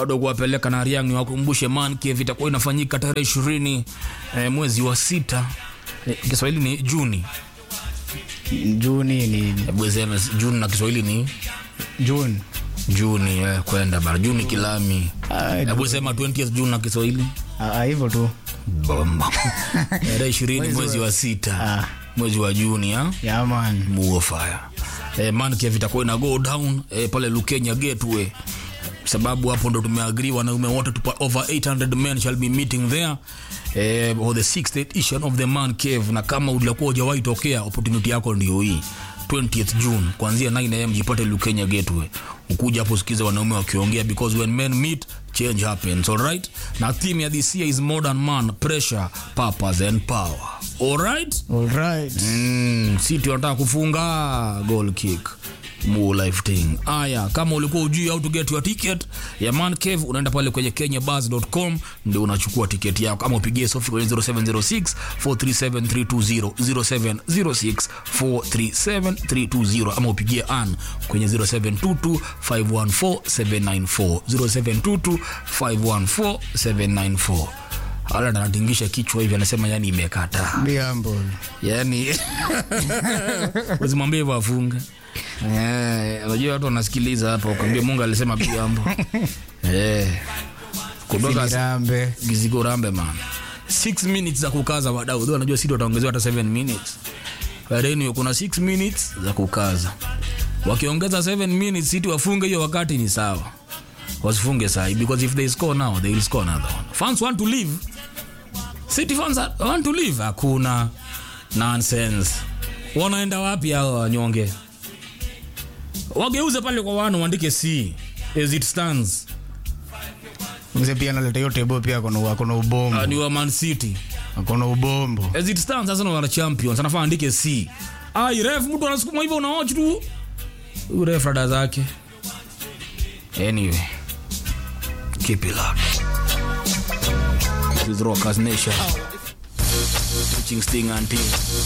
bado kuwapeleka na Ariang ni wakumbushe Man Cave itakuwa inafanyika tarehe ishirini eh, mwezi wa sita eh, Kiswahili ni Juni Juni ni Hebu sema Juni na Kiswahili ni June. Juni eh, kwenda bara Juni kilami Ah, Hebu sema 20th June na Kiswahili ah, hivyo tu. bomba tarehe ishirini mwezi wa sita Ah. mwezi wa Juni ha? Yeah, man. Muofire. Eh, Man Cave itakuwa ina go down eh, pale Lukenya Gateway sababu hapo ndo tumeagri wanaume wote tupa over 800 men shall be meeting there eh, for the sixth edition of the Man Cave, na kama ulikuwa hujawahi tokea, opportunity yako ndio hii 20th June kuanzia 9 am jipate Lukenya Gateway, ukuja hapo sikiza wanaume wakiongea, because when men meet change happens. All right, na theme ya this year is modern man pressure purpose and power. All right. All right. Mm, City wanataka kufunga goal kick Mu life thing. Aya, kama ulikuwa ujui how to get your ticket ya Man Cave, unaenda pale kwenye kenyabuzz.com ndio unachukua tiketi yako, ama upigie Sofi kwenye 0706 437320 0706 437320 ama upigie Ann kwenye 0722 514 794 0722 514 794. Ala anatingisha kichwa hivi, anasema yani imekata Be humble. yani usimwambie hivyo afunge Eh, unajua watu wanasikiliza hapa ukwambia mungu alisema biambo eh, kutoka Rambe. gizigo rambe man 6 minutes za kukaza wadau Though wanajua sidi wataongezewa hata 7 minutes But anyway, kuna 6 minutes za kukaza wakiongeza 7 minutes siti wafunge hiyo wakati ni sawa wasifunge sahi because if they score now they will score another one fans want to leave city fans are- want to leave hakuna nonsense wanaenda wapi hao wanyonge wageuze pale kwa wano waandike c as it stands Mzee pia analeta hiyo table pia akona akona ubombo. uh, ni wa man city Akona ubombo. as it stands sasa wana champions anafaa andike c ai ref mtu anasukuma hivyo unaoch tu huyu ref rada zake anyway keep it up This is Rockers Nation Teaching Sting and Team